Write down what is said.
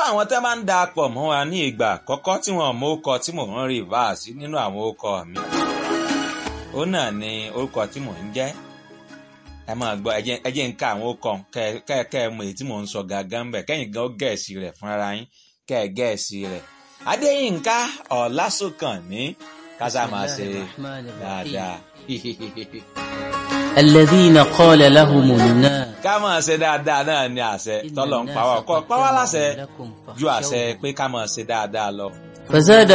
fún àwọn tẹ́ máa ń da pọ̀ mọ́ wa ní ìgbà àkọ́kọ́ tí wọ́n mọ orúkọ tí mò ń rìvásì nínú àwọn orúkọ mi ó náà ni orúkọ tí mò ń jẹ́ ẹ máa gbọ́ ẹ jẹ́ ń ká àwọn orúkọ kẹ́ ẹ mọ èyí tí mò ń sọ gàgán bẹ̀ kẹ́yìn gan gẹ̀ẹ́sì rẹ̀ fúnra yín kẹ́ ẹ gẹ̀ẹ́sì rẹ̀ adéyínká ọ̀làsùnkànmí kásá máa ṣe dáadáa. الذين قال لهم الناس ká máa ṣe dáadáa náà ni àṣẹ tọ́lọ̀ ń pa wá kọ́ pa wá láṣẹ ju àṣẹ pé ká máa ṣe dáadáa lọ. فزاد